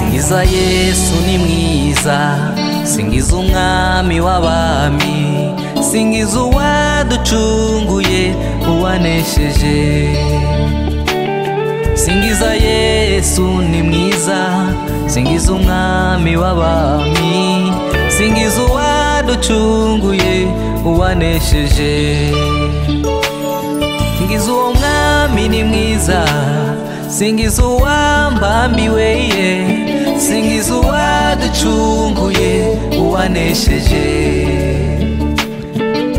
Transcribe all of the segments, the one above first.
mwiza yesu ni mwiza singiza umwami w'abami singiza uwaducunguye uwanesheje singiza yesu ni mwiza singiza umwami w'abami singiza uwaducunguye uwanesheje singiza uwo mwami ni mwiza singiza uwambambiwe ye singiza uwaducunguye uwanesheje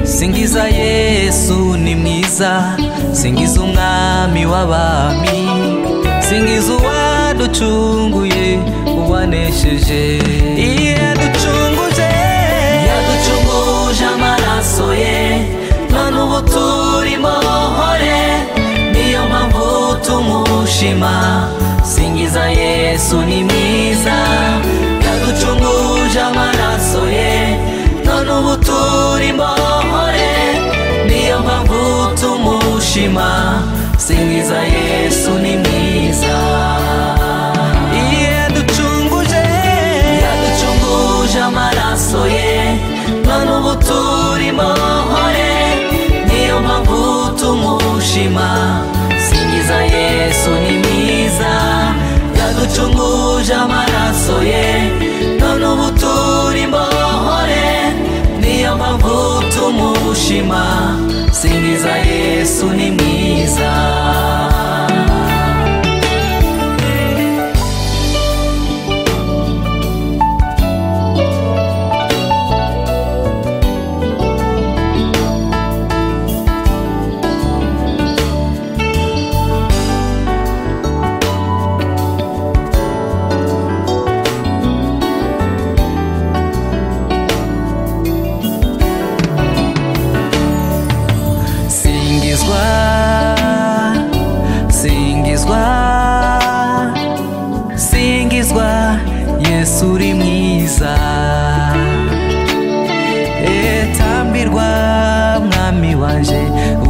singiza yesu ni mwiza singiza umwami w'abami singiza uwaducunguye uwanesheje yaducunguje yaducunguje amaraso ye none ubu turimo bohore niyo mpamvu tumushima singiza yesu ni mwiza yaducunguje amaraso ye none ubu turimo bohore niyo mpamvu tumushima singiza yesu ni mwiza yaducunguje yaducunguje amaraso ye none ubu turimo hore niyo mpamvu tumushima singiza yesu ni mwiza yaducunguje amaraso ye none ubu turimo hore niyo mpamvu tumushima singiza yesu ni mwiza singizwa singizwa singizwa yesu uri mwiza Eh, tambirwa mwami waje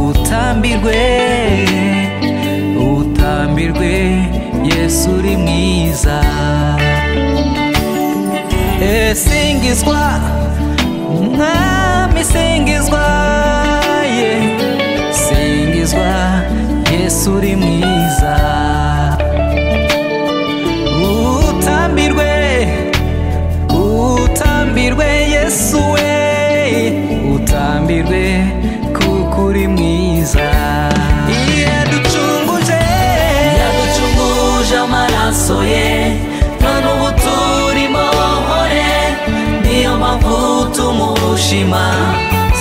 utambirwe utambirwe yesu uri mwiza Eh, singizwa mwami singizwa ye singizwa yesu uri mwiza utambirwe utambirwe yesu we utambirwe kuko uri mwiza yaducunguje yaducunguje amaraso ye none ubu turimo hore niyo mpamvu tumushima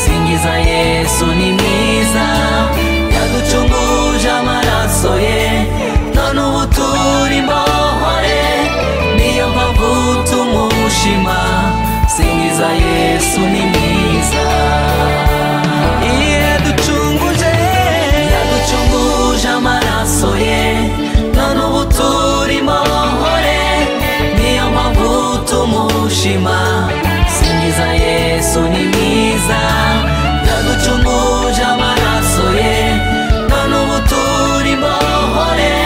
singiza yesu ni mwiza yaducunguje amaraso ye none ubu turimo hore niyo mpamvu tumushima singiza yesu ni mwiza yaducunguje yaducunguje amaraso ye none ubu turimo hore niyo mpamvu tumushima singiza yesu ni mwiza yaducunguje amaraso ye none ubu turimo hore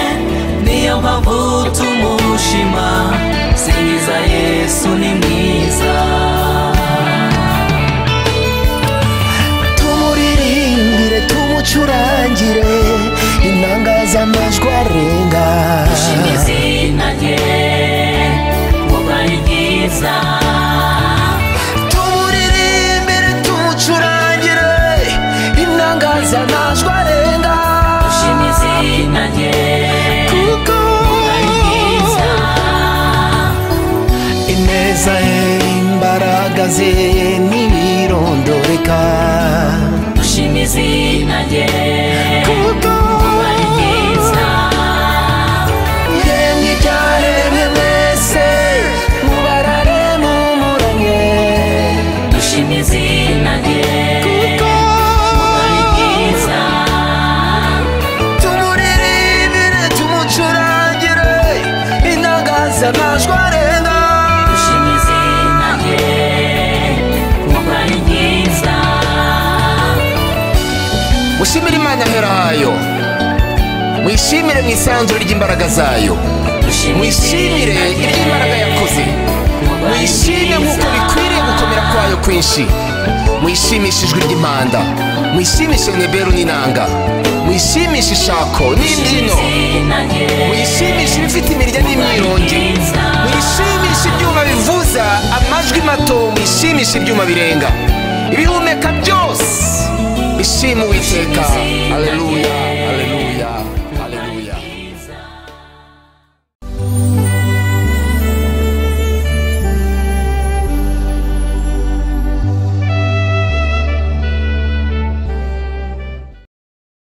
niyo mpamvu tumushima singiza yesu ni mwiza tumuririmbire tumucurangire intangazamajwi arenga Ushima izina rye kuko ari ryiza tumuririmbire tumucurangire intangazamajwi arenga ushima izina rye kuko ari ryiza ineza ye imbaraga ze ntibirondoreka ushima izina rye kuko ari ryiza iremwe iryaremwe mwese mubararemumuranye ushima izina rye ari ryiza tumuririmbire tumucurangire intangazamajwi arenga ushima izina rye kuko ari ryiza mushimire imana ahera hayo mwishimire mu isanzure ry'imbaraga zayo mwishimire ibyo imbaraga yakoze mwishime nk'uko bikwiriye gukomera kwayo kwinshi mwishimishe ijwi ry'impanda mwishimishe neberu n'inanga mwishimishe ishako n'indino mwishimishe ibifite imirya n'imyirongi mwishimishe ibyuma bivuza amajwi mato mwishimishe ibyuma birenga ibihumeka byose bishima uwiteka aleluya aleluya